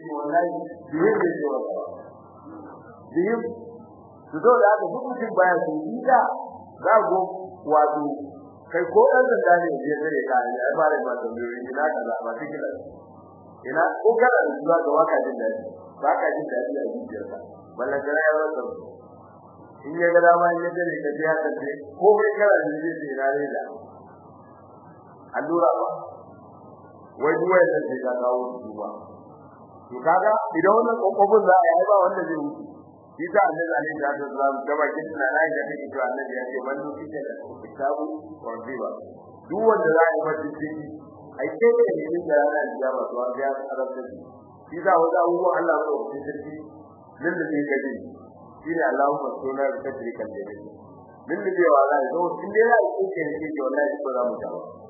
ce wallahi biyu ne ce wa biyu su zo da aka duk mutum baya su yi da za go wato kai ko ɗan sanda ne ya zare ka ne ai bare ma da biyu ina kaza ba tikila ina ko kana da zuwa ga waka jin dadi ba ka jin dadi a zuciyarka ballan da ya rasa in ya ga dama ya zare ka ya tace ko kai kana da zai ce ina ne da allura ba wai duwa ya ce ka kawo su ba to kaga idan wannan kokobin za a yi ba wanda zai wuce shi ta annabi alaihi salatu wasallam da bakin na rai da take cewa annabi ya ce man nufi da kitabu wa riba duk wanda za a yi masa ciki ai sai da ne da yana da ba to ya arabta shi shi da wanda abubuwan Allah ba ku ciki nan da ke gaji shi ne Allahumma sunna da tajrika da ne nan da cewa Allah ya zo in dai ya yi ke ne ke wallahi ko za mu ta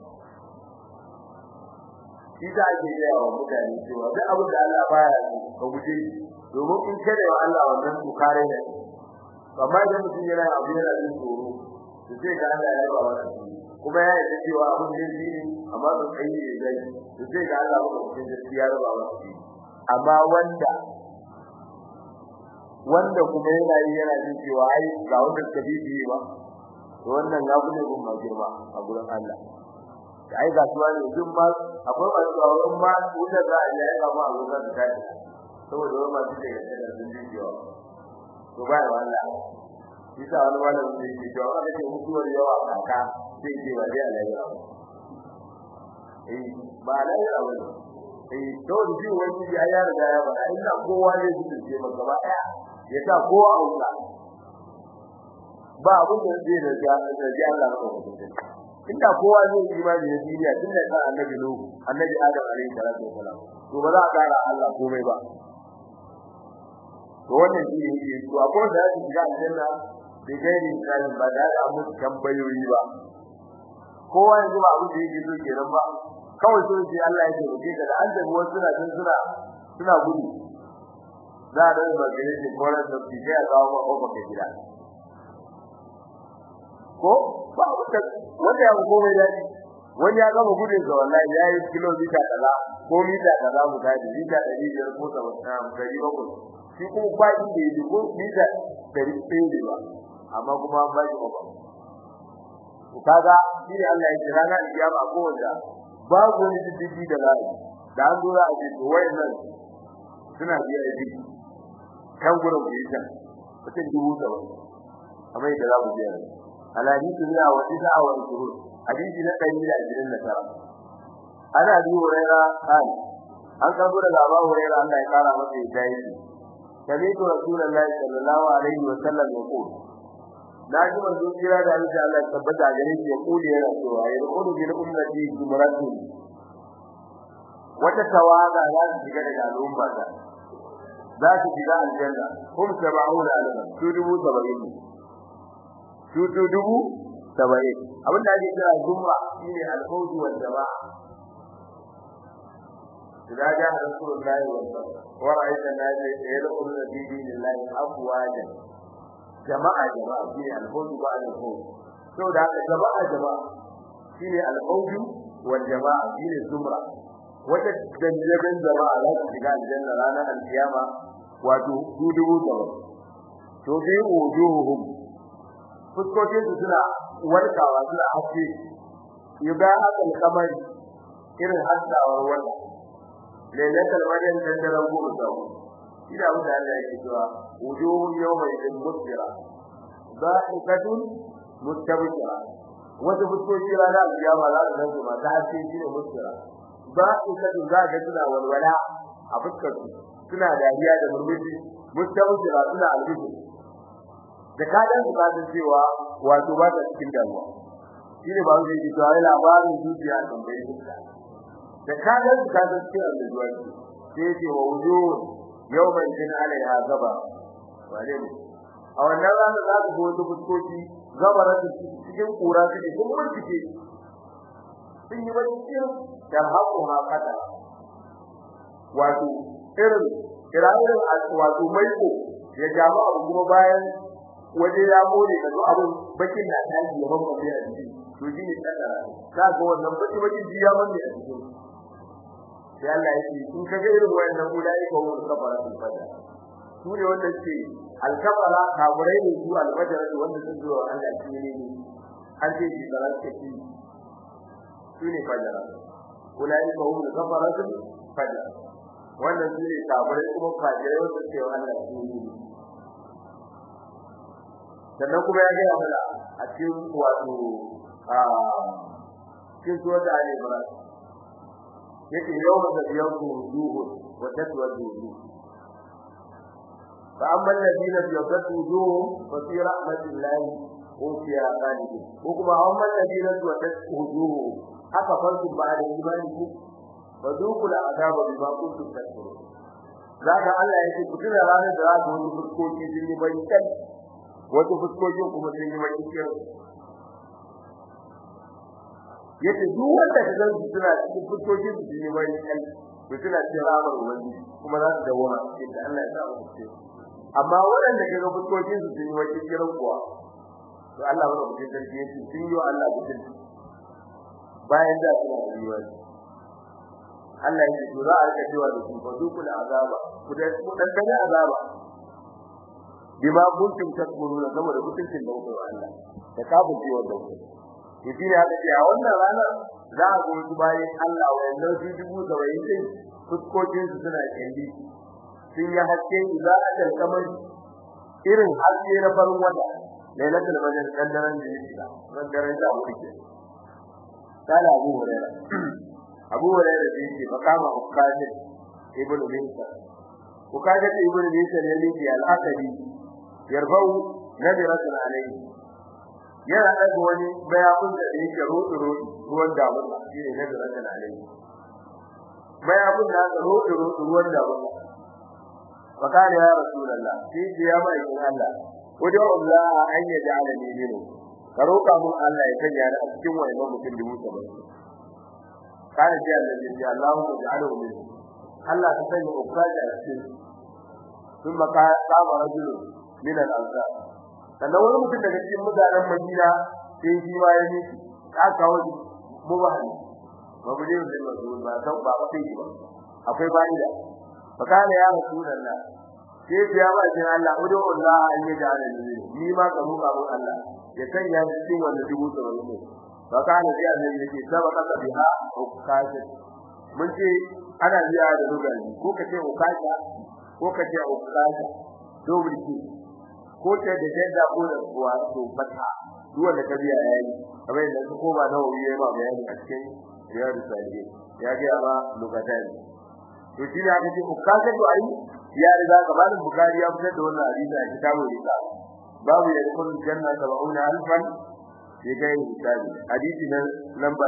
shi da ake gaya wa mutane cewa duk abin da Allah baya yi ka guje domin in kare wa Allah wannan to kare ne amma idan mutum yana abu yana jin tsoro to sai ga Allah ya ba wannan kuma ya yi cewa abin da yake ne amma ba kai ne zai to sai ga Allah ba mutum da ya raba wannan amma wanda wanda kuma yana yi yana jin cewa ai ga wanda suka bibi ba to wannan ya bude gun ma girma a gurin Allah da ai ga suwa ne duk ma akwai masu tsoron ma wuta za a yi ai ga ma a gurin da kai saboda wani masu da yadda da sun ji cewa to ba ya wannan isa wani malamin da yake cewa aka ce mutuwar yawa kaka sai ce ba dai alayya eh ba alayya ba eh to da shi wani ya ya riga ya ba inda kowa ne zai ce maka ba daya ya sa kowa auka ba abin da zai da ga da ga Allah ba ko inda kowa zai yi imani da duniya tun da kan annabi nuhu annabi adam alaihi salatu wasalam to ba za a kara Allah komai ba to wannan shi ne yake to akwai da yake shiga aljanna da gairi tsarin ba da da mu tambayoyi ba kowa yanzu ba abin da yake so kenan ba kawai so sai Allah yake roke ka da an da wasu suna jin suna suna gudu za a dan ba gare shi koran da shi ya kawo ma kofa ke gida ko ba wanda wanda ya komai dadi wani ya gama gudun sa wallahi ya yi kilomita kaza ko mita kaza mu dadi mita 500 ko 700 shi kuma ba shi da yi ko mita 100 ba amma kuma ba shi ba to kaga shi ne Allah ya kira na kiyama ko wanda babu wani diddigi da lai da an dora a ce to wayannan suna biya da didi kan gurin ku yi ta mutum dubu da wani amma da za mu biya alhadisi ne a wani da awon shuru hadisi na ɗari da ashirin da tara ana bi huraira kan an karbo daga Abu Hurairah Allah ya kara masa hidayah sami'tu rasulullahi sallallahu alaihi wa sallam yaqul naji manzo kira da Allah Allah ya tabbata gare shi ya kuli yana cewa ya rukudu bil ummati jumratun wata tawaga za su shiga daga al'umma ta za su shiga aljanna hum sab'una alfa su dubu saba'in su dubu saba'in abin da ake kira jumra shine al-fawz wal jama'a إذا جاء رسول الله ورأيت الناس يدخلون في دين الله أفواجا جماعة جماعة فيه الفوز بعد الفوز سو ده جماعة جماعة فيه الفوز والجماعة فيه الزمرة وتجنبن جماعة لا تشجع الجنة رانا القيامة وتدوبوا جماعة تضيء وجوههم fuskokin su suna warkawa suna haske yuga akal kamar irin haskawar wannan lailatul maryam dan daren goma da ina wuta Allah yake cewa wujuhun yawma idin musbira dha'ikatun mustabshira wata fuskoki rana alkiyama za su zanto masu haske shi ne musbira dha'ikatun za ga suna walwala a fuskar su suna dariya da murmushi mustabshira suna albishi da kadan su kasan cewa wato ba ta cikin damuwa shi ne ba su yi cewa labarin zuciya kan bai fuska da kadan ka ga cewa da zuwa sai ce wa wuju yawman jin alaiha gaba wale mu a wannan ranar za ku go fuskoki gabara da cikin kura take kun bincike sun yi wani cikin da haƙo ha kada wato irin kirayen wato maiko ya jama abu kuma bayan waje ya mole da abun bakin na tashi ya bamba a jiki to shi ne tsara ka ga wannan baki baki ji ya manne a cikin sai Allah ya ce in kaga irin wayannan ulai ko mun kafara sun fada su ne wanda ce alkafara kaburai ne su alfajar wanda sun zo Allah shi ne ne an ce shi da ranke shi su ne fajara ulai ko mun kafara sun fada wannan su ne kaburai kuma fajirai wanda ce Allah shi ne sannan kuma ya gaya mana a cikin wato a cikin suwar da Ali Ibrahim yake yawon da biyan ku wujuhu wa tatwa wujuhu fa amma alladhina yabtu wujuhu fa fi rahmatillahi hum fiha khalidun ko kuma amma alladhina yabtu wujuhu haka farko ba da imani ku fa dukul azaba bima kuntum takfurun zaka Allah yake ku tuna ranar da za ku wani fuskoki sun yi bayyana wato fuskokin kuma sun yi bayyana yace duk wanda ka san suna cikin fuskokin su ne mai kai to suna cikin ramar wani kuma za su dawo ma inda Allah ya sa mu ce amma waɗanda ka ga fuskokin su ne wani kiran kuwa to Allah ba mutum sarki yace sun yi Allah mutum bayan da suna rayuwa Allah ya ce za a rika cewa da su fa dukul azaba ku da ku dan dan azaba bima kuntum takmuruna saboda mutuncin da kuka Allah da kafin ciwon da kuka to shi ne haka ce a wannan ranar za a goyi bayan Allah wayannan su dubu da wayin din fuskokin su suna kendi sun yi haske za a dan kamar irin haske na farin wata lailatul badr kan daren da yake da ran daren da mu dake kala Abu Hurairah Abu Hurairah da yake fakama ukaje ibnu Minsa ukaje ibnu Minsa ne ne al-Asadi yarfau nabiratun alayhi yana daga wani bayakun da yake rodo rodo ruwan damuna shine ne da rakan alai bayakun da ga rodo rodo ruwan damuna fakare ya rasulullah shi ya mai Allah wajen Allah an ya ja'ala ni minu ka roka mun Allah ya sanya ni a cikin wannan mutum dubu saba'in kana ji Allah ya Allahu ja'alahu min Allah ta sanya ukraja a cikin ثم قام رجل من الأنصار sannan wani mutum daga cikin mutanen Madina sai shi ma ya yi aka kawo mubahani mabudin da mazu ba san ba sai ba akwai bani da fakana ya rasulullah sai ya ba jin Allah udu Allah an yi da ni ni ma ka roka mun Allah ya sanya ni cikin wannan dubu da wani fakana sai Allah yake sabaka ka biha ukashi mun ce ana biya da rugani ko kace ukasha ko kace ukasha dobri ko ta da jadda ko da kuwa to fata duk wanda ka biya yayi kamar yadda su koma na wuri yayi ba bayani a cikin riyadu salihi ya ga ba lugatan to shi ne aka ce ukkaza to ai ya riga gabanin bukari ya fitar da wannan hadisi a kitabul rika babu ya kun janna sab'una alfan ya ga hisabi hadisi nan lamba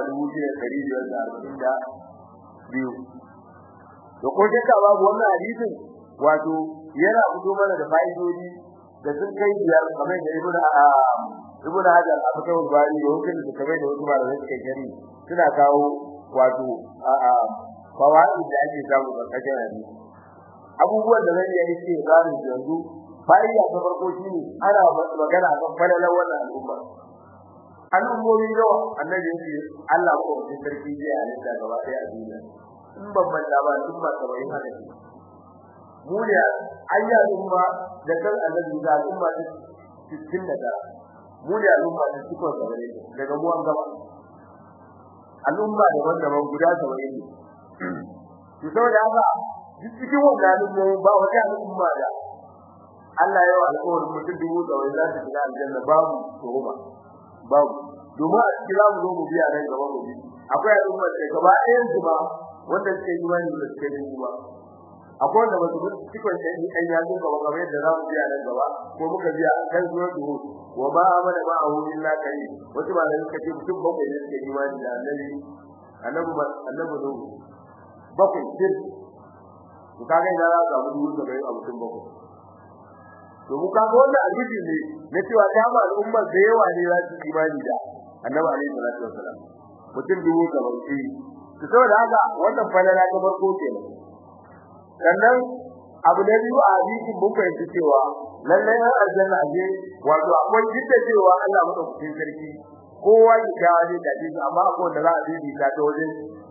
2542 to ko shakka babu wannan hadisin wato yana fito mana da fa'idodi da sun kai biyar kamar da ibnu ibnu hajar a cikin bari da hukumin da kamar da wasu malamai suka gari suna kawo wato fawaid da ake samu karkashin hadisi abubuwan da zan yi ce zamu yanzu fa'ida ta farko shine ana magana kan falalan wannan al'umma al'ummomi yawa annabi yake Allah ko mutum sarki zai halitta gaba ɗaya a duniya in ban manta ba tun ba kamar yin haka mu ne ayya al'umma da kan annabi da al'umma ta cikin da ta mu ne al'umma ta cikin da gare daga mu an gaba al'umma daban-daban guda 70 ne to saboda haka duk cikin wannan al'umma ba wata al'umma da Allah ya yi alƙawarin mutum dubu da wai za ta shiga aljanna babu tuhuma babu domin a cikin zamu zo mu biya nan gaba mu bi akwai al'umma da gaba ɗayan su ba wanda suke yi wani da suke yi ba akwai wanda basu bi cikin da ni kan yazo gaba kamar yadda zamu biya nan gaba ko muka biya kan zuwa duhu wa ma amana ma ahu illa kai wasu ba da suka ce mutum bakwai ne suke yi wani da annabi annabi annabi no bakwai sir to kaga ina za ka mu duhu da kai a mutum bakwai to mu kaga wannan alhiji ne na cewa ta ba al'umma da yawa ne za su imani da annabi alaihi salatu wasalam mutum dubu da bakwai to saboda haka wannan falala ta farko kenan sannan abu da biyu a hadisin mun fahimci cewa lalle har aljanna aje wato akwai jidda cewa Allah madaukakin sarki kowa ya ga ne da shi amma akwai wanda za a bibi ta ta wajen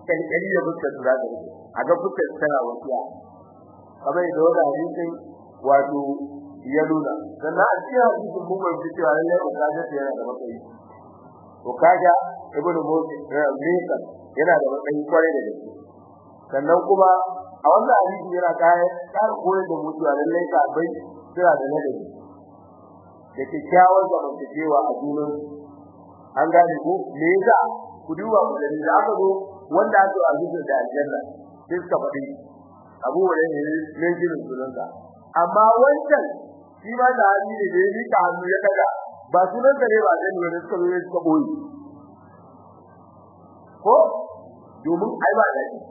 kankani da fuskar su za ta rike a ga fuskar tana wasiya kamar da wanda hadisin wato ya nuna sannan a cikin hadisin mun ga cewa lallai ba kaga ta yana da matsayi to kaga ibnu musa misa yana da matsayi kwarai da gaske sannan kuma a wannan hadisi yana kai kar koyar da mu cewa lallai ka bai sira da nadabi da kyakkyawar zamantakewa a junan an gane ko me yasa ku duba ku da da aka zo wanda aka a zuwa da aljanna sai suka faɗi abu wanda ne ne jirin sunanka amma wancan shi ma da hali ne da yi ka hannu ya daga ba sunan da ne ba da ne da suka zo suka boye ko domin ai ba da shi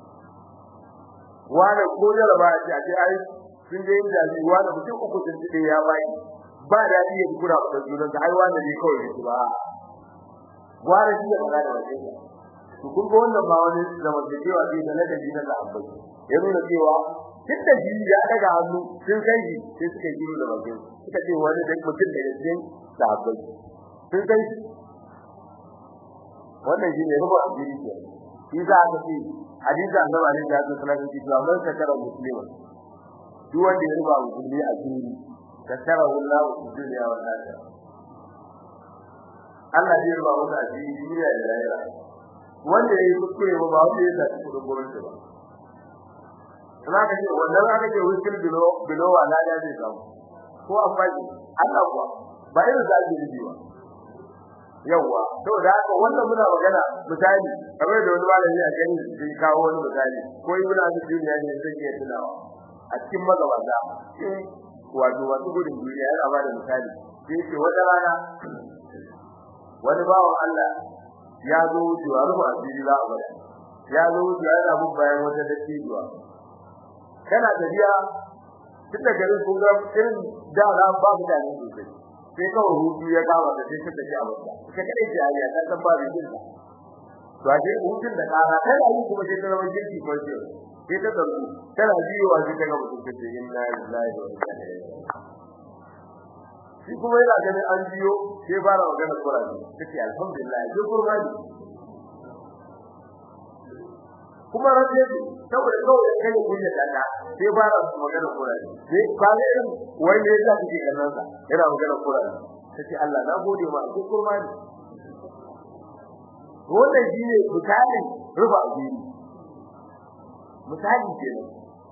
wani ko da ba shi a ce ai sun je yin jami wani mutum uku sun ji ya bai ba da shi ya kura da sunan ka ai wani ne kawai shi ba wani shi da magana da shi to kun ga wannan ba wani zamantakewa ce da na dabi na sahabbai ya nuna cewa duk da shi ya daga hannu sun kai shi sai suka yi da bakin suka ce wani da mutum da cikin sahabbai sun kai shi wannan shi ne rubu ajiri ke shi za ka ce hadisi annabi alaihi salatu wasallam ya ce man sakara muslima duk wanda ya ruba musulmi a jiri sakara wallahu fi dunya wal akhirah Allah zai ruba masa a jiri duniya da lahira wanda ya yi kuskure ba ba wanda ya sa kudin gwamnati ba kuma ka ce wannan aka ce wikil bilo bilo wala da zai samu ko an baki Allah kuwa ba irin da ake yi ba yawa to da haka wannan muna magana misali kamar da wani malami a gani zai kawo wani misali ko yi muna da duniya ne zai iya tunawa a cikin magabata in wato wasu gudun duniya yana ba da misali sai ce wata rana wani bawan Allah ya zo wucewa rufa asiri za a bada ya zo wucewa yana bin bayan wata dattijuwa kana tafiya tun da garin kun ga irin da na ba mutane sosai sai kawai hutu ya kama da sai suka ji abin da ita kadai ce ariya ta san ba da jin ta to a sai hutun da kara tana yi kuma sai ta zama jirgi ko ce sai ta zargu tana biyowa sai ta ga mutum ta ce inna lillahi wa inna ilaihi shi kuma yana ganin an biyo sai fara magana Qur'ani take alhamdulillah sai Qur'ani kuma rabbi saboda kawai kai kunya dada sai fara magana Qur'ani sai kale irin wanda ya sa kike kallon sa yana magana Qur'ani sai Allah na gode ma sai Qur'ani wannan shine misali ruba abiri misali kenan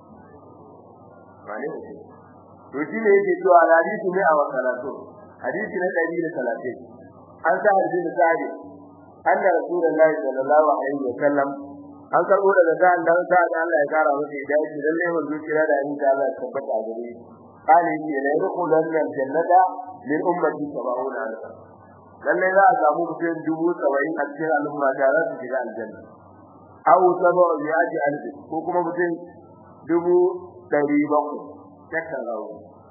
bane ne to shine yake cewa hadisi ne a wakalatu hadisi na 130 an sa hadisi da sahabi anna rasulullahi sallallahu alaihi wasallam an karbo daga sa'an dan sa da Allah ya kara masa hidayah lalle mun zuciya da insha Allah ya tabbata gare shi qali ni la yadkhulun jannata lil ummati sab'una alfa lalle za a samu mutum dubu 70 a cikin al'umma da za su shiga aljanna aw sab'u yaji alfi ko kuma mutum dubu 700 takan rawu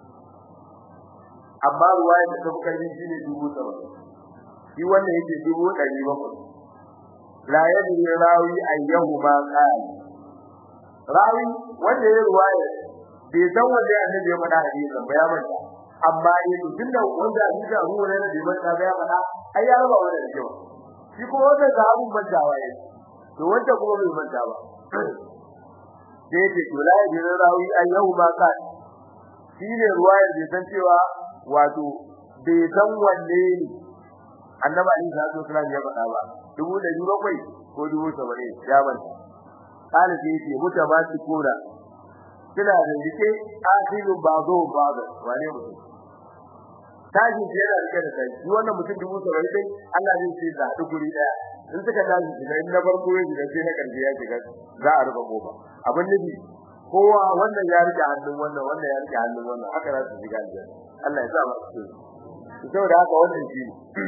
amma ruwaya da ta bukari shine dubu 70 shi wanda yake dubu 700 la yadri rawi ayyahu ma qala rawi wanda ya ruwaya bai san wanda annabi ya faɗa hadisin ba ya manta amma ne tunda wanda hadisi Abu Hurairah bai manta ba ya faɗa ai ya raba wannan da kyau shi kuma wanda ga abun mantawa yayi to wanda kuma bai manta ba sai ce to la yadri rawi ayyahu ma qala shi ne ruwaya bai san cewa wato bai san wanne ne annabi Ali sallallahu alaihi wasallam ya faɗa ba dubu da dubu bakwai ko dubu saba'in ya manta kana sai ce muta ba su kura kina da dike asilu bazo bazo wane mutum tashi ce yana rike da kai shi wannan mutum dubu saba'in sai Allah zai ce za ta guri daya in suka tashi shiga in na farko ya shiga sai na karshe ya shiga za a rufe kofa abin nufi kowa wannan ya rike hannun wannan wannan ya rike hannun wannan haka za su shiga aljanna Allah ya sa mu cikin saboda haka wannan shi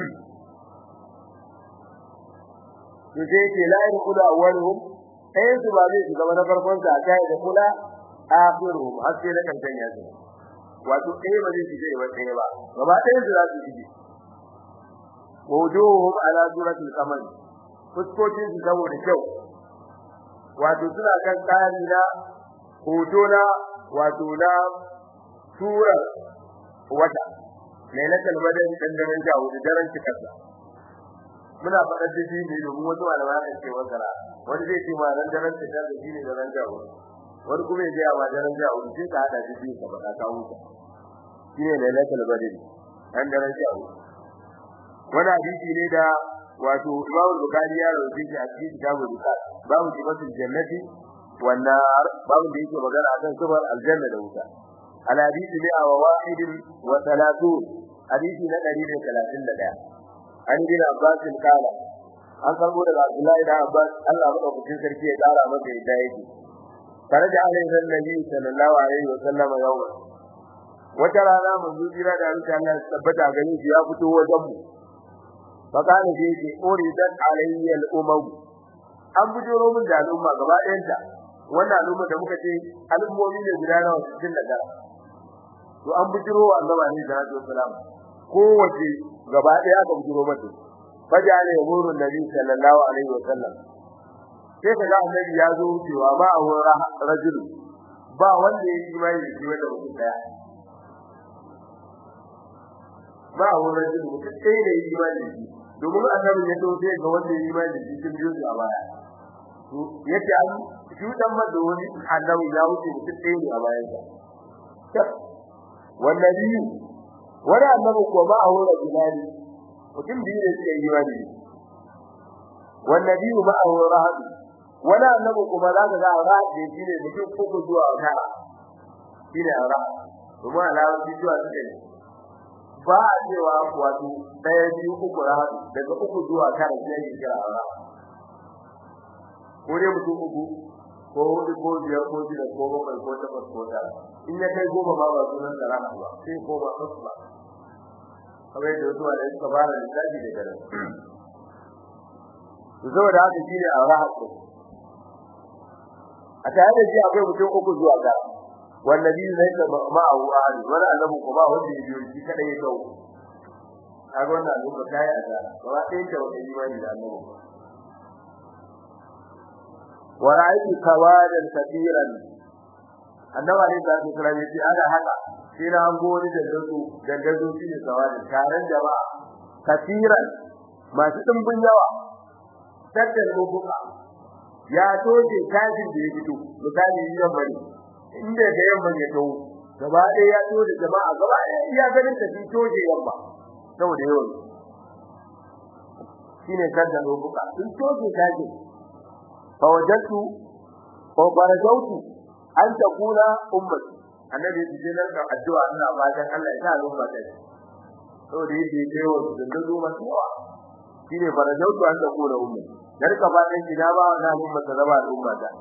to sai ce la yaqulu awwaluhum ayin su ba zai shiga na farkon sa ta da kula akhiruhum har sai na kankan ya zo wato ɗaya ba zai shiga ba ɗaya ba gaba ɗaya su za su shige wujuhum ala suratul qamar fuskokin su saboda kyau wato suna kan tsari na hoto na wato na sura wata lailatul badr dan daren jawo da daren cikarsa muna faɗar da shi ne domin wasu malamai kan ce wasara wani zai ce ma ran daren ta da shine da ran jawo wani kuma ya ga ma daren jawo sai ka hada shi biyu ka faɗa ka huta shine lailatul badr ran daren jawo wani hadisi ne da wato Imam Bukhari ya rawaito shi a cikin kitabul Bukhari babu sifatul jannati wan nar babu da yake magana akan sifar aljanna da wuta al hadisi ne a wahid wa salatun hadisi na 131 an bin Abbas kala an karbo daga Abdullahi da Abbas Allah madaukakin sarki ya kara masa yadda yake tare da alaihi nabi sallallahu alaihi wa sallam yawma wata rana mun jira da Allah tabbata gani ya fito wajen mu fakana ce ce uridat alayya al-umam an bujuro min da al'umma gaba ɗayanta wannan al'umma da muka ce al'ummomi ne guda nawa cikin da gara to an bujuro wa annabi ne da Rasul sallam kowace gaba ɗaya aka bujuro mata fajale yamuru nabi sallallahu alaihi wa sallam sai kaga annabi ya zo cewa ba a wurin rajul ba wanda ya yi mai shi wanda mutum daya ba a wurin rajul mutum ɗaya da yi mai shi domin annabi ya dauke ga wanda yi imani da cikin biyu a baya to yace an shudan mada wani annabi ya wuce mutum ɗaya ne a bayan sa wallahi wani annabi ko ba a wurin bilali mutum biyu ne suke yi imani wallahi ba a wurin rahadi wani annabi kuma za ka ga rahadi shi ne mutum uku zuwa tara shi ne rahadi kuma alawar zuwa suke ne ba a cewa wato daya biyu uku rahadu daga uku zuwa tara sai ya kira Allah ko dai mutum uku ko hudu ko biyar ko shida ko bakwai ko takwas ko tara in ya kai goma ba ba sunan da rahadu ba sai ko ba su ba kamar yadda wasu wanda suka fara lissafi da garin to saboda haka shine a rahadu a tare da shi akwai mutum uku zuwa tara wallazi laysa ma'ahu ahad wala annabi kuma wanda ya biyo shi kada ya dawo kaga wannan lokaci kai a da ba sai ta wani imani da annabi wa ra'aytu kawadan kathiran annabi ne da su kira yace ana haka sai na hango wani dandazo dandazo shi ne kawadan taron jama'a kathiran masu dimbin yawa tattal rubuka ya toje tashin da ya fito misali yan bari inda da yamma ya to gaba ɗaya ya to da jama'a gaba ɗaya iya ganin ta fito je yamma saboda yawan shine kadda lokuka sun toje kaje fa wajatu fa barazautu an takuna ummati annabi ya ce nan da addu'a ina fatan Allah ya sa al'umma ta saboda yake yawa da dazo masu yawa shine barazautu an takuna ummati dar ka fatan gida ba wannan al'umma ta zama al'umma ta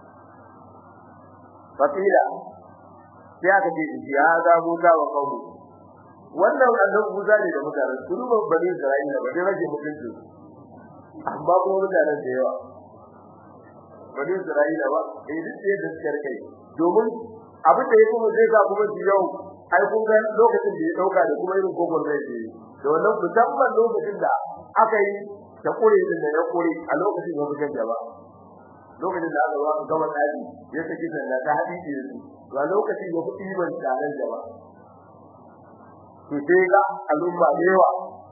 fakila sai aka ce ya ga Musa wa kawu wannan annabi Musa ne da mutanen su ruban bani Isra'ila ba dai rage mutunci amma ko mutanen da yawa bani Isra'ila ba eh duk da suka rike domin abin da yake mu zai ga kuma su yau ai kun ga lokacin da ya dauka da kuma irin gogon da yake da wannan musamman lokacin da aka yi da kure din da ya kure a lokacin da mutum da ba lokacin da aka zo aka gama tsari ya saki sanda ta hadisi da su ga lokacin ya fi ban tsarin da ba to sai ga al'umma da yawa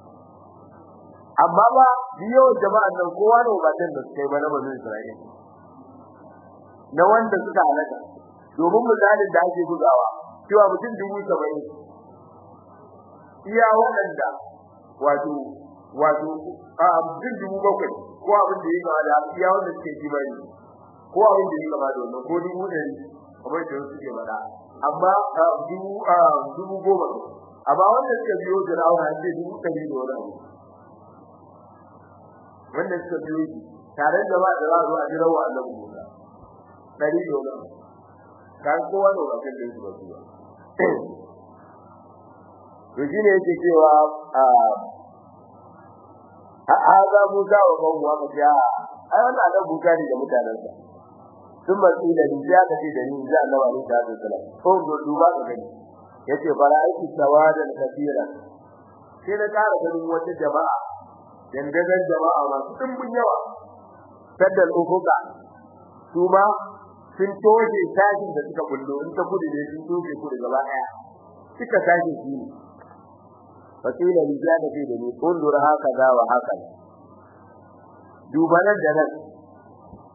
amma ba biyo jama'an nan kowa da ubatan da suka yi ba na bazin Isra'ila na wanda suka halaka domin misalin da ake bugawa cewa mutum dubu saba'in iya waɗanda wato wato a mutum dubu bakwai ko abin da ya gaba da iya wanda suke kimani ko abin da ya gaba da wannan ko dubu ɗari kamar da wasu ke faɗa amma dubu dubu goma amma wanda suka biyo Fir'auna an ce dubu ɗari da wani abu wanda suka biyo shi tare da ba da za a zo a jira wa Allah Musa ɗari da wani abu kan kowa da wani kan da su ba su ba to shine yake cewa haza Musa wa qawmu aka ce ai wannan da Musa ne da mutanansa sun matsi da ni ya kace da ni da Allah ne da sallam ko do duba ka gani yace fara'aiti tawadan kathira sai na ƙara ganin wata jama'a dandagan jama'a masu dimbin yawa saddal ufuka su ma sun toje tashin da suka kullo in ta kudu ne sun toje kudu gaba daya suka tashi shi ne fasila rijada fi da ni undur haka da wa haka duba nan da nan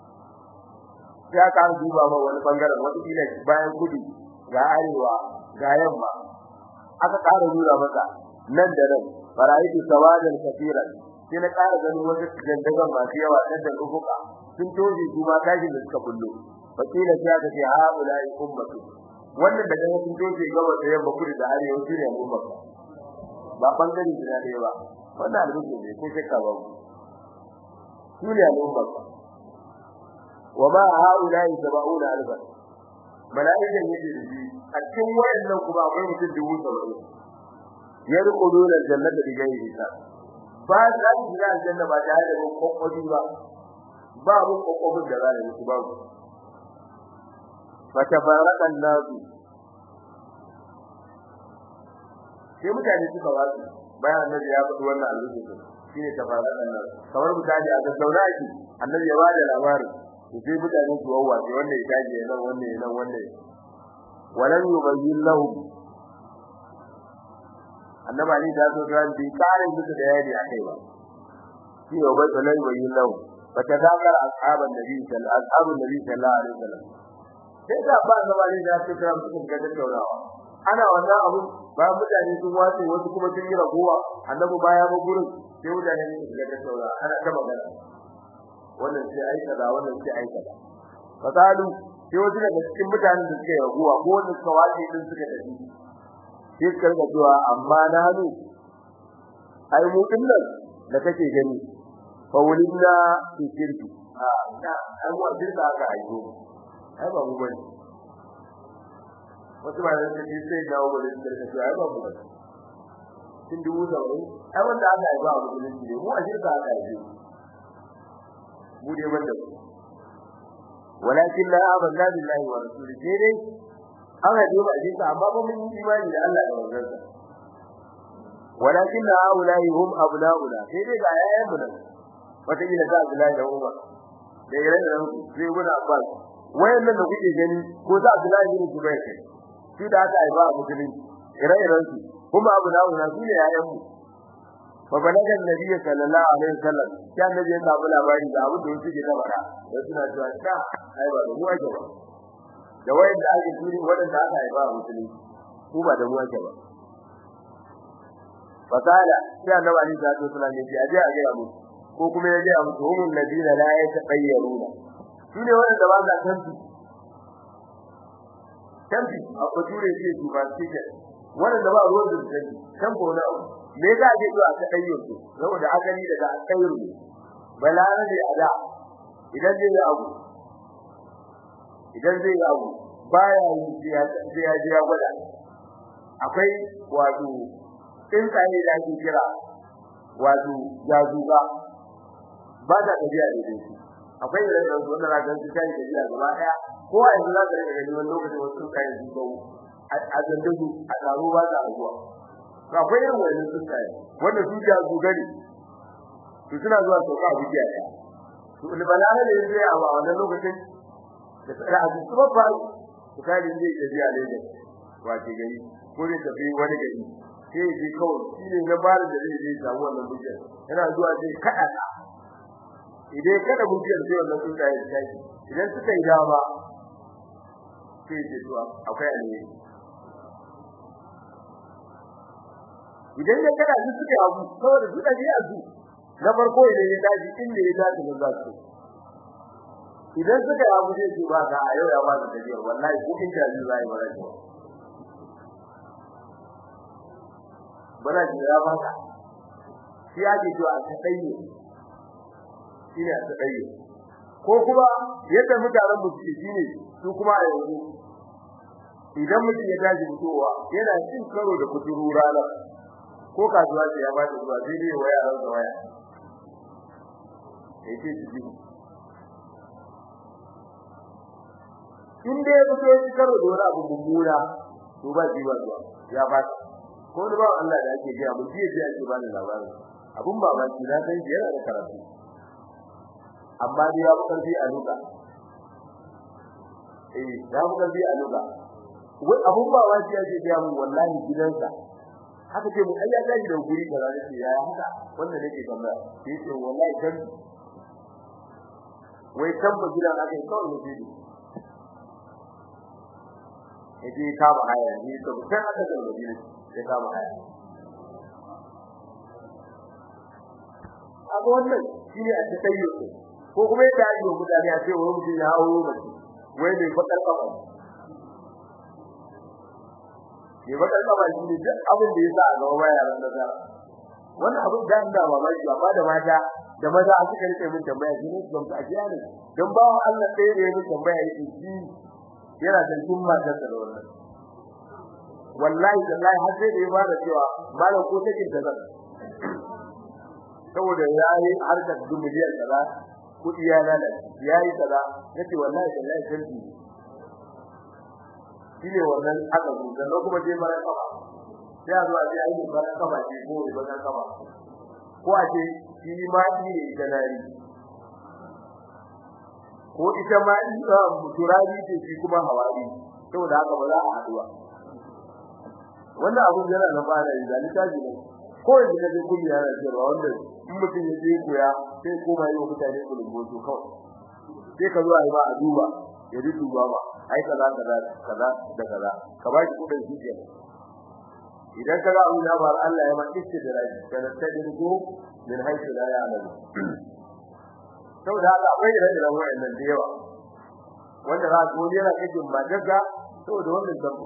ya ka duba ma wani bangaren wata kila bayan kudu ga arewa ga yamma aka ƙara nuna maka nan da nan faraitu sawadan kafiran sai na ƙara ganin wata jandagan masu yawa nan da ufuka sun toje su ma kashin da suka bullo fakila sai aka ce ha ulai ummatu wannan da kaga sun toje gaba da yamma kudu da arewa su ne ummatu ba bangare guda ɗaya ba wannan alƙur'ani ne ko shakka ba su ne ummatu wa ma haulai sab'una alfa malaikan yake da shi a cikin wayannan kuma akwai mutum dubu saba'in yadkhuluna aljannata bighayri hisab ba za su shiga aljanna ba tare da kokkobi ba ba mu kokkobin da za su ba mu fa tafarraqa an-nasu sai mutane suka wasu bayan annabi ya faɗi wannan alƙur'ani shine tafarraqa an-nasu kamar mutane a gaggauna shi annabi ya bada labarin sai mutane su wawa sai wanda ya taje nan wanda ya nan wanda walan yubayyin lahum annaba ni da so ran bi kare musu da yayi akai ba shi ne bai walan yubayyin lahum fa tadakar ashaban nabi sallallahu ashabun nabi sallallahu alaihi wasallam sai da ba annaba ni da so ran su ga tattaunawa ana wannan abu ba mutane sun wace wasu kuma sun yi ragowa annabi baya ba gurin sai mutane su ga tattaunawa ana ta magana wannan sai ai kaza wannan sai ai kaza fasalu sai wasu daga cikin mutanen da suke raguwa ko wanda suka wace din suka tafi sai suka ga cewa amma na hanu ai mu din nan da kake gani fa wulinna fi shirki a da ai mu shirka aka aiko ai ba mu bane wasu ba da shi sai dawo ba da shirka ai ba mu bane kin dubu da wani ai wanda aka aiba a musulunci ne mu a shirka aka aiko mu dai banda walakin la amanna billahi wa rasuli sai dai an haɗe ba jinka amma ba mun yi imani da Allah da manzansa walakin la aulai hum abnauna sai dai ga yayan mu nan wata kila da Abdullahi da Umar da irin da sai guda Abbas wayannan da kuke gani ko da Abdullahi bin Zubair kai shi da aka aiba a musulunci ire-iren su kuma abnauna su ne yayan mu فبلغ النبي صلى الله عليه وسلم كان النبي ya samu labari da abin da yake da bara da suna cewa ta ai ba da mu ake ba da wayanda ake turi wadanda aka haifa a musulmi ko ba da mu ake ba fasala sai annabi Ali sallallahu alaihi wasallam ya ce a ga mu ko kuma ya ga mu humul ladina la yataqayyaruna shine wanda ba za tantu tantu a bature ce su ba ce wanda ba ruwan da tantu tantu na me za je zuwa ta dayyar su saboda asali daga akairu balana ne ada idan zai yi abu idan zai yi abu baya yi sai ya ji ya gwada akwai wato tsinkaye da ake kira wato jazuga ba ta tafiya da dai akwai irin da wanda na ga su kai tafiya gaba daya ko a yanzu za ka rika gani wani lokacin wasu tsinkaye su go a zandugu a taro ba ta abuwa akwai irin wannan tsuntsaye wanda su ja su gani su suna zuwa sauka a bidiya ɗaya to balare da yanzu a wannan lokacin da tsara a su ba fa su kai da zai tafi a Lagos wace gari ko zai tafi wani gari sai ya je kawai shi ne na bari da zai je samu wannan bidiyar yana zuwa zai kada ta idan ya kada bidiyar sai wannan tsuntsaye ya tashi idan suka yi dama sai ya ce to akwai alheri idan ya kada su suke abu saboda su da biya su na farko idan ya daji inda ya dace da za su idan suka abu zai ce ba ka a yau ya ba su tafiya wallahi ko in ta ji zai bara ji bara ji ya ba ka shi ya ji to a tsaye shi ne a tsaye ko kuma yadda mutanen mu suke shine su kuma a yanzu idan mutum ya daji mutuwa yana cin karo da kuturu ranar ko kasuwa ce ya bada zuwa sai dai waya ran waya yake ji in dai ya fito shi karo da wani abu mummuna to ba ji ba zuwa ya ba ko da ba Allah da ake gaya mun ji ji ake bani labarin abun babaki na san shi yana da karatu amma dai ya karfi a luka eh ya karfi a luka wai abun babaki ake gaya mun wallahi gidansa haka ce mu ai ya tashi da guri da rana ce ya haka wanda nake tambaya sai ce wallahi dan wai tamba gidan aka yi kawai ne yaje ka ba haya ni to sai aka da madina sai ka ba haya abu wannan shine a tsaye ko kuma yadda ake yi mutane a ce wani mutum ya hawo mace wai mai fakar kafa ne fakar kafa shi ne duk abin da ya sa a gaba baya ran da wannan abin da ina mamaki amma da mata da maza a suka rike min tambaya shi ne ban a jiya ne don ba Allah ɗaya da ya min tambaya yake shi yana da kin matar da wannan wallahi wallahi har sai da ya fara cewa malam ko take da zan saboda yayi harkar dumiliyar kaza kudi ya lalace yayi kaza yace wallahi wallahi sarki shine wannan aka zuwa da kuma je mara kafa sai a zuwa sai ayi mara kafa ce ko mara kafa ko a ce shi ma shi ne ganari ko ita ma ita muturabi ce shi kuma hawari saboda haka ba za a haduwa wannan abun yana da fara yi zalika ji ne ko yanzu da zai kuma yana cewa wanda in mutum ya je koya sai koma yi wa mutane kulumboto kawai sai ka zo a yi ba a duba ya ji duba ba ai kaza kaza kaza da kaza ka ba shi kudin shi ke idan ka ga abin da ba Allah ya ma istidraji kana tadrugo min haythu la ya'lam saboda haka akwai da da wayannan da yawa wanda za ku yana cikin magaga saboda wannan dabbo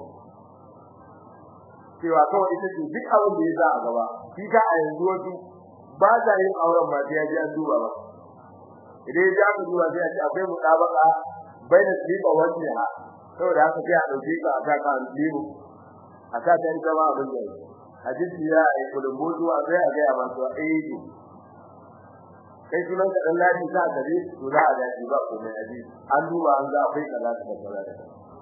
cewa kawai ita ce duk abin da ya sa a gaba shi ka a yanzu wasu ba za yin auren ba sai ya ji an duba ba idan ya ji duba sai ya ce akwai mutabaka baina sifa wajhi ha saboda haka sai a dauke ka a ka kan limu a ka ta ita ma abin da hadisi ya yi kulumbuzu a sai a ga ba to eh kai sunan ka dan ladi za ka je to za a ga shi ba ko mai hadisi an duba an ga akwai kaza da kaza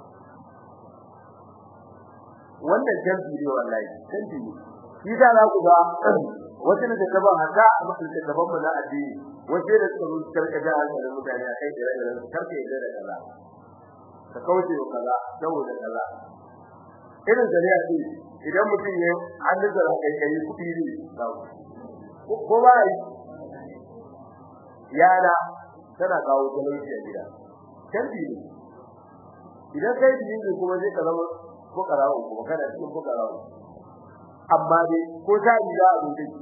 wannan jambi ne wallahi jambi ne shi da za ku ga wasu da ta ban haka a mutum da gaban mu na addini wasu da suka rubuta karka da hankalin mutane a kai da rayuwar karka yadda da kaza ka kauce wa kaza saboda kaza irin zariya ce idan mutum ya an da zara kai kai kudi ne ko ba yi yana tana kawo talauci a gida jambi ne idan kai din kuma zai ka zama fukarawo kuma kana cikin fukarawo amma dai ko ta yi da abin da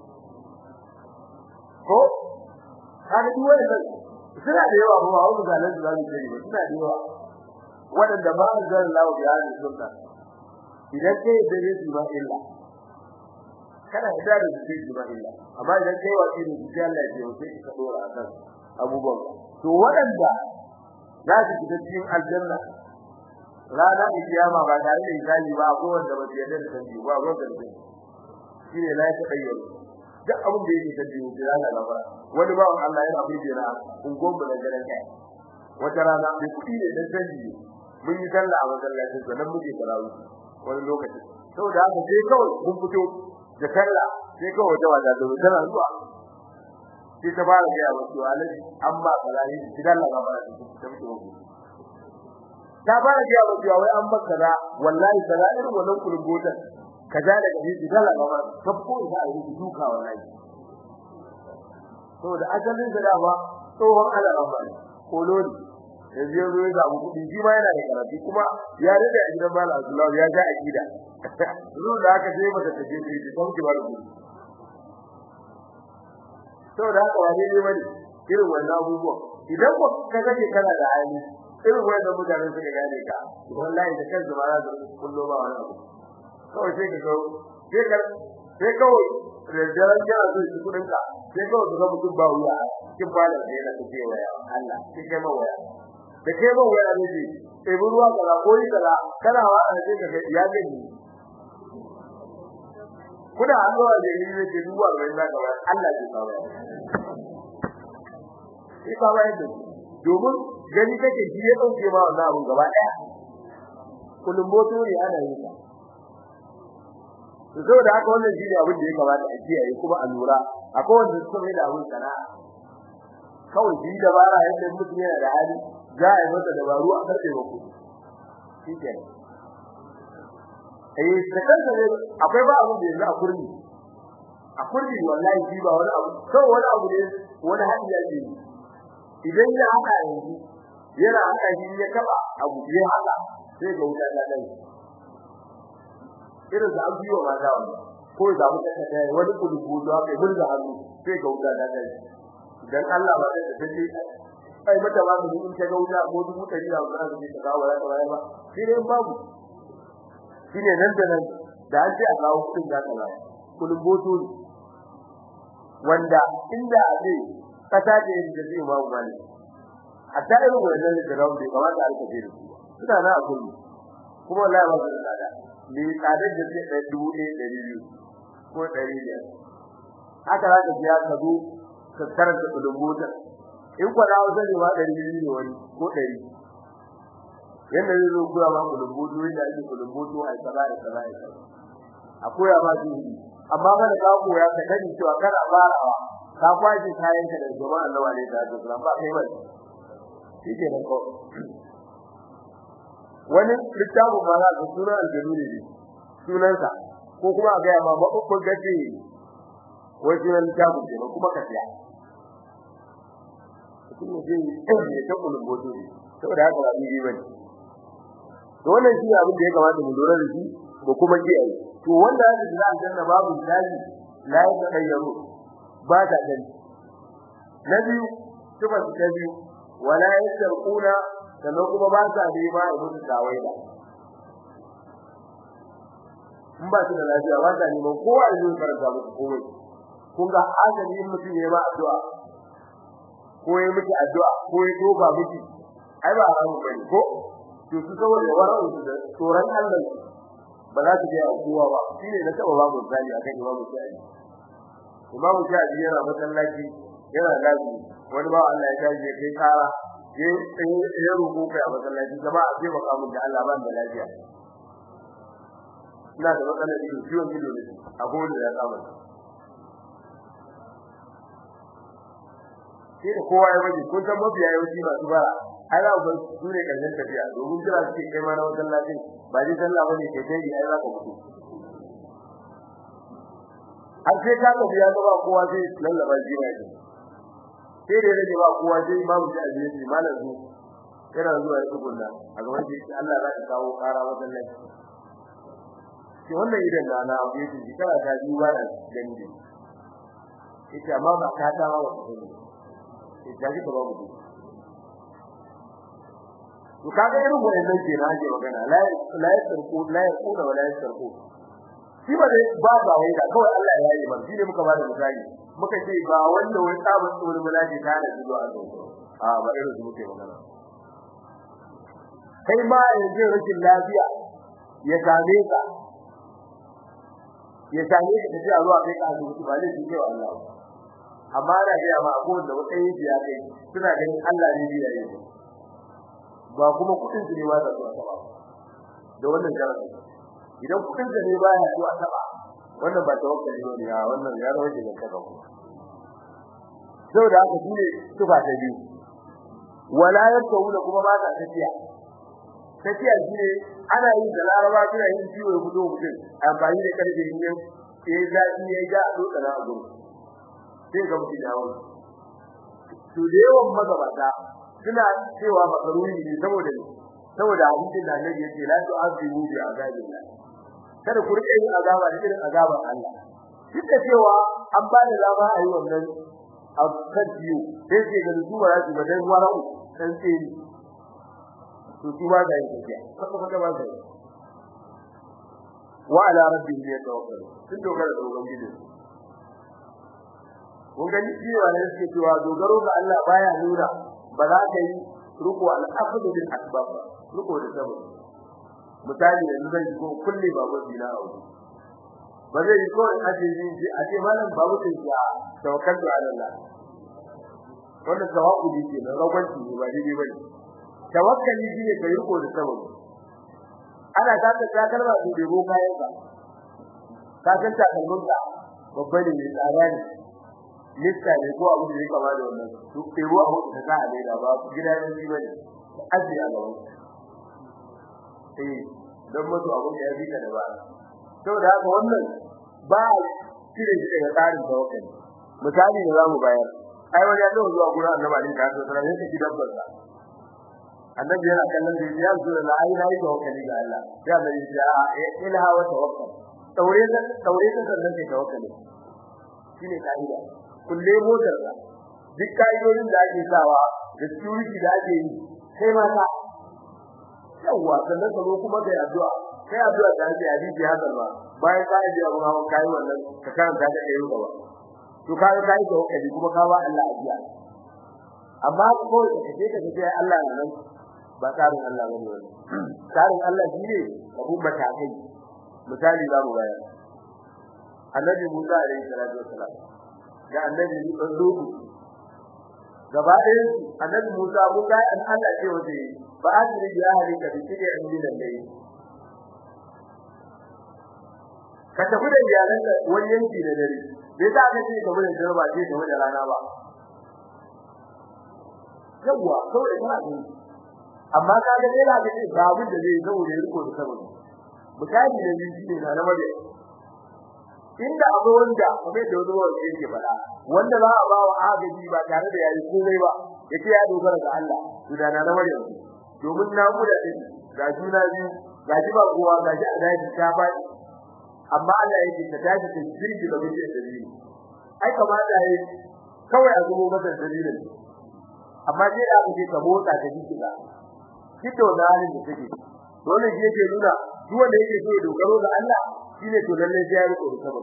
ko kaga duk wannan suna da yawa ba wani zalan da zamu yi suna da yawa wadanda ba su zan lawo ya ne sunna idan kai da yake ba illa kana da da yake ba illa amma idan kai wasi ne sai Allah ya yi sai ka dora akan abubuwan to wadanda za su fita cikin aljanna rana kiyama ba tare da hisabi ba ko wanda ba yarda da sanji ba ba da shine la ta bayyana duk abin da yake sanji ne rana labara wani ba Allah yana burge na ungon mu da garan kai wata rana da kudi ne dan sanji mun yi sallah a masallacin sa nan muke tarawih wani lokaci saboda haka sai kawai mun fito da sallah sai kawai wata wata da tana zuwa sai ta fara ga wasu alaji amma kalari idan Allah ba ta mutu ta fara ga wasu wai an baka da wallahi kaza irin wannan kulgotan kaza da kaji idan Allah ba ta ko da yi duka wallahi saboda asalin da dama tsohon Allah ba koloni yanzu ya zo ya samu kuɗi shi ma yana da karatu kuma ya rage a gidan Malam Abdullahi ya ga akida zuwa da aka je mata taje ta yi don ki ba da kuɗi saboda haka wani ne bane irin wannan abubuwan idan ko ka kake kana da hali irin wannan mutane suka gane ka wallahi da kansu ba za su kullo ba wani abu kawai sai ka kawo sai ka sai kawai da daren jira zai ci kudin ka sai kawai su ga mutum ba wuya cikin balan da yana tafiya waya Allah sai kai ma waya da kai ma waya ne ce sai ruwa kaza ko yi kaza kana wa a sai ka ga ya gani kuna Allah da yi ne ke duwa da wannan gaba Allah ke kawo sai ka bayar da domin gani kake shi ya dauke ma wannan abun gaba daya kullum moto ne ana yi ta to saboda haka wannan shi ne abin da ya kamata a kiyaye kuma a lura akwai wanda suka mai da abin sana'a kawai shi dabara yadda mutum yana da hali za a yi masa dabaru a karfe ba kuɗi shi ke eh da kansa ne akwai ba abin da yanzu a kurmi a kurmi wallahi shi ba wani abu kawai wani abu ne wani hadi ya ce idan ya haka yanzu yana haka shi ya taba abu ya haka sai ga wuta ta dai irin da an biyo ma da wani ko da mutum ta yi wani kulubu da aka yi da hannu sai ga wuta ta dai dan Allah ba da take ai mata ba mu in ta ga wuta ko dubu ɗari da wannan da ta kawo ta bayar ba shi ne babu shi ne nan da nan da an ce a kawo kudin da ka bayar kuluboto ne wanda inda a ce kasa ce da zai ba mu mali a ta irin wannan da rawu da kamata a rika da suna na a kullu kuma wallahi ba su da tsada ne tsadar da zai ɗaya dubu ɗaya ɗari biyu ko ɗari biyar haka za ka biya ka zo ka karanta kulumbota in kwa dawo zai ma ɗari biyu ne wani ko ɗari yadda zai zo koya ma kulumboto yadda ake kulumboto a kaza da kaza da kaza a koya ma su amma kada ka koya ka sani cewa kana farawa ka kwaje kayan ka da jama'a Allah wale da Allah ba kai ba shi ke nan ko wani littafin ma za ka suna aljanu ne sunansa ko kuma a gaya ma maɓuɓɓun gace wai sunan littafin ke kuma ka siya mutum ne zai ya ta kulumboto ne saboda haka ba ni bane to wannan shi abin da ya kamata mu lura da shi da kuma kiyaye to wanda ya ji aljanna babu daji la ya tayyaru ba ta gani na biyu tuba ta biyu wala yasrquna sannan kuma ba sa da ba a musu tawaida in ba su da lafiya ba ta neman kowa da zai karanta musu komai kun ga azali in mutum ya ba addu'a ko ya miki addu'a ko ya toba miki ai ba haramu bane ko to su saboda wara'u su da tsoron Allah ba za su je a kowa ba shine na taba babu zali akan imamu shafi imamu shafi yana masallaci yana lafi wani ba Allah ya tashi ya kai kara ya ya rubu kai a masallaci gaba a sai baka mun da Allah ban da lafiya ina da matsalar ido ciwon ido ne a gode ya kama sai da kowa ya baje kun san mafiya yawanci masu bara ai za ku su ne karshen tafiya domin kira suke kai ma na wajen lafiya ba dai sallah bane kai dai ai za ka mutu har sai ka tafi ya ga ba kowa sai lallaba jiya ne sai da rage ba kowa sai babu shi a jiya malam su yana zuwa ya tukunna a gaban shi Allah za ka kawo kara wajen lafiya sai wannan idan da na abu yake shi kana ta ji ba da gani ne ita amma ba ka ta ba wa ita ji ka ba mu to kaga irin wannan ke na je magana la la yasarku la yakuna wala yasarku shi ba dai ba ba wai da kawai Allah ya yi man shine muka bada misali muka ce ba wanda wai sabon tsoron mulaji ta da zuwa a zo a ba irin su muke magana kai ma yanzu rashin lafiya ya same ka ya same ka tafi a zuwa kai ka asibiti ba zai ce wa Allah amma ana ga ma abubuwan da wata yi ya kai suna ganin Allah ne ya yi ba kuma kudin su ne ba da zuwa ba da wannan jarabi idan kudin su ne ba ya zuwa taba wannan ba tawakkali ne ya wannan ya rawa da kaka ku saboda haka shine tufa ta biyu wala yakuna kuma ba ta tafiya tafiya shine ana yin da laraba suna yin ciwo ya fito mutum amfani da karfe yin ya ga ya ga a dukkan a gurin sai ga mutum ya wani to da yawan magabata suna cewa makaruni ne saboda saboda hadisin da Annabi yake la tu'azibu bi azabillah kada ku rike yin azaba da irin azaban Allah duk da cewa an ba da dama a yi wannan abkadiyo sai ce ga zuwa ya ji badan warau dan tsiri to su ba da yin tafiya kuma kuma ba da wa ala rabbihim yatawakkalu sun dogara da ubangiji kun gani cewa ne suke cewa dogaro ga Allah baya nuna ba za ka yi ruku al-aqd bil asbab ruku da sabab misali yanzu zai ko kulli babu dina a wuri ba zai ko aje ji a ce malam babu din ya tawakkaltu ala Allah wannan tawakkuli ke na rawanci ne ba dai bane tawakkali shine kai ruku da sabab ana ta ta kalma su debo kayan ka ka san takalmin ka babba ne mai tsada ne lista ne ko abu da yake kama da wannan duk sai ruwa abu da za a daida ba gida ne shi bane aji a gaban eh dan mutu abu da ya fika da ba saboda haka wannan ba cire shi daga tsarin tawakkali misali da zamu bayar ai wani ya zo zuwa gurin annabi ali da su sai ka gidan barka annabi yana kallon da ya zo da ai nayi tawakkali ga Allah ya da ya ilaha wa tawakkal taure da taure da sannan kai tawakkali shine kaida kulle motar ka duk kaidodin da ake sawa da security da ake yi sai ma ka yawa sannan ka zo kuma kai addu'a kai addu'a da ake hadisi ya zalma bayan ka yi abu hawan kai wannan ka karanta da kai gaba to ka ga kai tawakkali kuma ka ba Allah ajiya amma ko ka ce ka ce Allah nan ba tsarin Allah bane wannan tsarin Allah shine ka bumba ta kai misali za mu bayar annabi Musa alaihi salatu wassalam da annabi Nuhu gaba ɗayan su annabi Musa mun ga an Allah ce wace ba asiri ya halika bi kide an dinan dai ka tafi da iyalanka wani yanki da dare bai sa ka ce ka bude jarba ce ka bude rana ba yawa kawai kana gani amma ka ga dai ka ce ga abin da zai zo da riko da saboda misali da biyu ne na namare inda abu wanda kuma da wani wanda yake fada wanda za a ba wa agaji ba tare da yayi komai ba yace ya dogara ga Allah to da na namare domin na guda din ga juna biyu ga ji ba kowa ga ji a daji ta faɗi amma Allah yake ka tashi ka jirgi da mutum da dalili ai kamata yayi kawai a zubo masa dalilin amma sai da aka ce ka motsa ka ji kiga kito da halin da take dole shi yake nuna duk wanda yake so ya dogaro ga Allah shine to lalle sai ya riko da sabon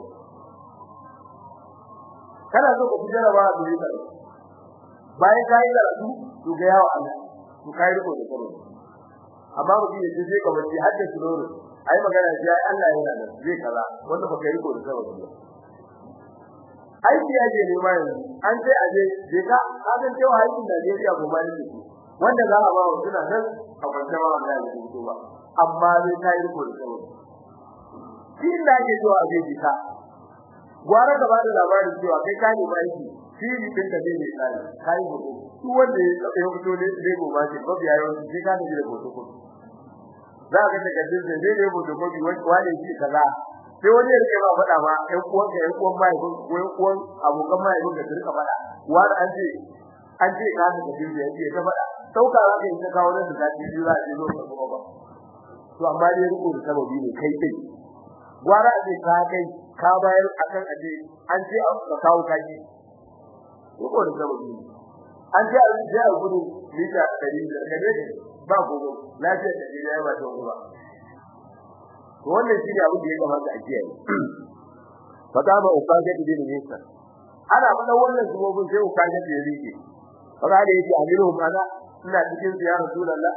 kana so ka fijara ba da yi karatu bayan ka yi karatu to ga yawa Allah to kai riko da sabon amma mutum ya je ka bace hadda sunoro ai magana ji ai Allah yana da zai kaza wanda baka riko da sabon ba aiki ya je ne mai an sai aje je ka ka san cewa aikin Najeriya ko ba ne wanda za a ba wa suna nan a kwanta ba da su ba amma zai kai riko da sabon shi da ke zuwa zai ji ka gwara da ba da labarin cewa kai ka ne ba aiki shi ne din da zai tsari kai hoto su wanda ya fito ne zai go ba shi ba biya yau shi ka ne da hoto ko za ka ga kadin da zai ne hoto ko wani shi kaza sai wani ya rike ba faɗa ba ɗan uwan ka ɗan uwan mai ko ɗan uwan abokan mai ko da su rika faɗa wani an ce an ce ka ne kadin da yake ta faɗa sauka za ka yi ta kawo nan da ta ji za a je zo ka ba to amma dai riko da sababi ne kai kai gwara a ce ka kai ka bayar akan aje an ce ka kawo kaji ko da sababi an ce a ce a gudu mita 100 da kare ba gogo lafiya da ji ya ba ta ruwa to wannan shi ne abin da ya kamata a kiyaye fata ba ukaje da din nesa ana fada wannan zubobin sai ukaje da yake fara da yake amiru mana ina cikin ya rasulullah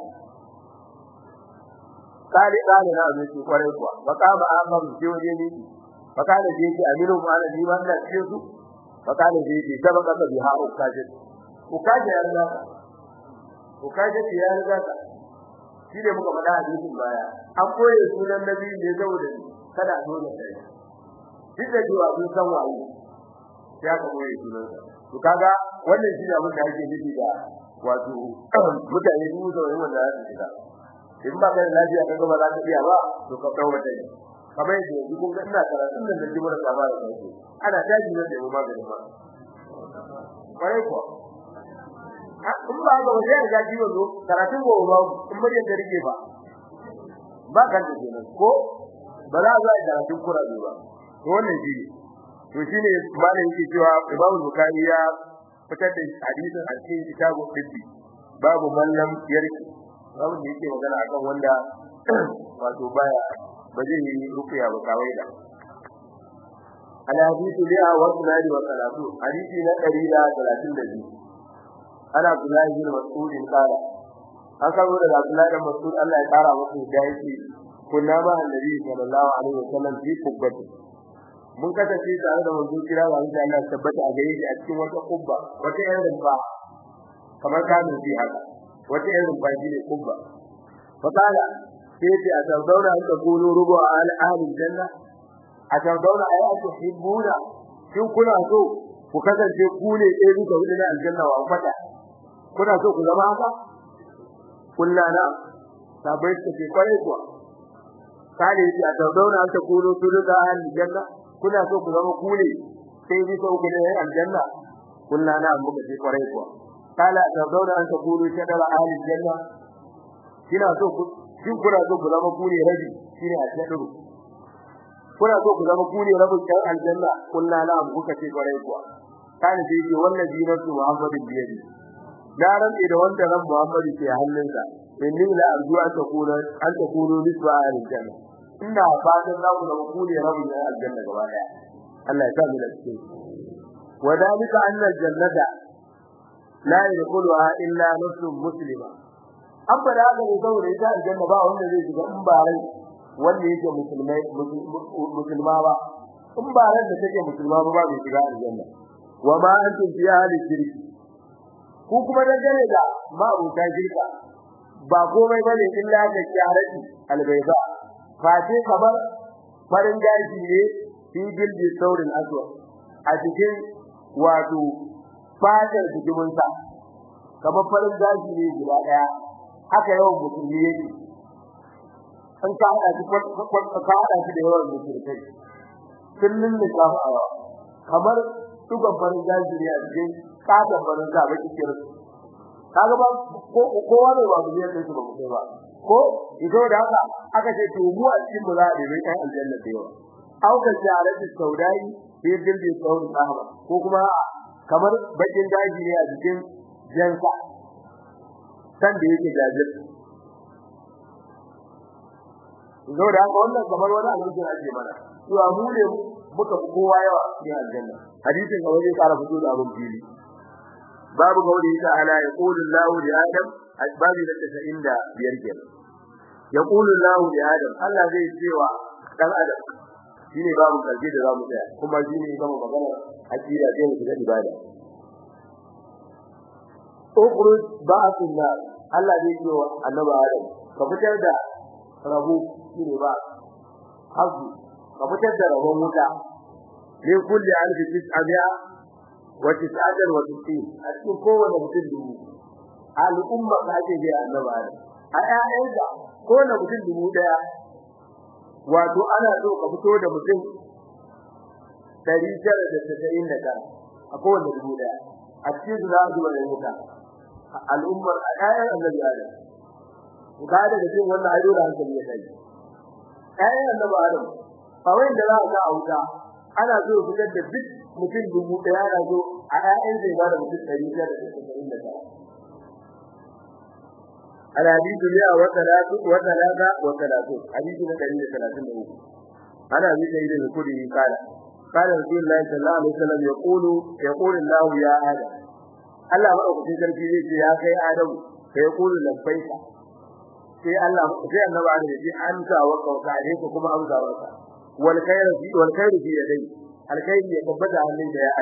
kare kare na abin shi kwarai kuwa baka ba amman je waje ne baka da je ki amiru mana ni ma ina cikin su baka da je ki sabaka da biha ukaje ukaje ya riga ukaje ya riga shi ne muka faɗa hadisin baya an koye sunan nabi ne saboda kada a dole sai duk da cewa sun san waye ya ka koye sunan to kaga wannan shi ne abin da ake nufi da wato mutane su da wani wanda za su shiga in ba ka da lafiya kaga ba za ka iya ba to ka kawo da ni kamar yadda yanzu kun ga ina karatun nan da jimar saba da kai ana tashi nan da mu maganin ma kwarai kuwa in ba ga waje da jiwo zo karatun gobe ba in mutum da rike ba ba kan da kenan ko ba za a yi karatun kurabe ba to wannan shi to shine malam yake cewa Imam Bukhari ya fitar da hadisin a cikin kitabu Tibbi babu mallam yarki babu da yake magana akan wanda wato baya ba zai yi rukuya ba kawai da ala hadithu li'a wa sunani wa salatu hadisi na 132 ana Abdullahi bin Mas'ud kala an kawo da Abdullahi bin Mas'ud Allah ya kara masa da yake kunna ma annabi sallallahu alaihi wasallam fi kubbati mun kasance tare da manzo kira wa Allah Allah tabbata a gare shi a cikin wata kubba wata irin rumfa kamar kamin fi haka wata irin rumfa shi ne kubba fa kala sai ce a tawdauna an taqulu rubu al ahli janna a tawdauna ayatu hibbuna kin kuna so ku kasance ku ne ɗaya duka hudu na aljanna wa fata kuna so ku zama haka kullana sabai ta ce kware kuwa kale shi a tawdauna an taqulu rubu al janna kuna so ku zama ku ne sai bisa uku ne aljanna kullu na muka ce kwarai kuwa kala da zauna an takuru shadara ahli janna kina so ku kin kuna so ku zama ku ne rabi shine a shadaru kuna so ku zama ku ne rabin kan aljanna kullu na muka ce kwarai kuwa kana sai ce wannan dinatu muhammadin biyadi da ran da wanda ran muhammadi ke hannunsa inni la arju an takuna an takunu nisba ahli janna ina fatan za ku zama ku ne rabin kan aljanna gaba daya Allah ya sa mu da cikin wadalika anna aljannata la yadkhuluha illa nafsun muslima an fada ga ne saboda ita aljanna ba wanda zai shiga in ba rai wanda yake musulmai musulma ba in ba ran da take musulma ba ba zai shiga aljanna wa ma antum fi ahli shirki ku kuma dangane da ma abuta shirka ba komai bane illa da kyarati albayda fati kamar farin gashi ne fi gildi saurin aswa a cikin wato fadar jikin sa kamar farin gashi ne guda daya haka yawan musulmi yake an ka hada shi ka hada shi da yawan musulmi kullun ne ka fara kamar dukan farin gashi ne a cikin katon farin sa baki kira kaga ba ko kowa ne ba mu ne sai ba mu kai ba ko ido da haka aka ce to mu a cikin mu za a yi kai aljanna da yawa auka jarati saudai fi dilbi sauri sahaba ko kuma kamar bakin daji ne a cikin jansa san da yake jajir ido da haka wannan kamar wani alƙur'ani ake mana to mu ne muka kowa yawa cikin aljanna hadisin ga wani ƙara fito da abin fili babu gauri ta'ala yaqulu Allahu li Adam asbabi da 95 kenan yaqulu Allahu li Adam Allah zai cewa dan Adam shine babu kalbi da zamu tsaya kuma shine gama magana akida da mu da ibada ukhruj ba'athun nar Allah zai cewa annabi Adam ka fitar da rabu shine ba hazu ka fitar da rabon wuta ne kulli alfi tis'abiya wa tis'atan wa tis'in a cikin kowane mutum dubu al'umma ka ce ga annabi Adam a ƴaƴanka kowane mutum dubu daya wato ana so ka fito da mutum 999 a kowane dubu daya a cikin su za a zuba da wuta al'ummar a ƴaƴan annabi Adam ka daga cikin wannan ayo da hankali ya kai ƴaƴan annabi Adam a wayin da za a ga a wuta ana so fitar da duk mutum dubu daya na zo a ƴaƴan zai ba da mutum 999 الحديث مئة وثلاثة وثلاثة وثلاثون حديث دليل ثلاثين أوه أنا أبي سيد الكري قال قال رسول الله صلى الله عليه وسلم يقول يقول الله يا آدم الله ما أقول في ذلك يا أخي آدم فيقول لبيك sai Allah sai annabi Allah ya amsa wa kauka ne ko kuma amsa wa wal khairu fi wal khairu fi yadai al khairu ya tabbata hannun da ya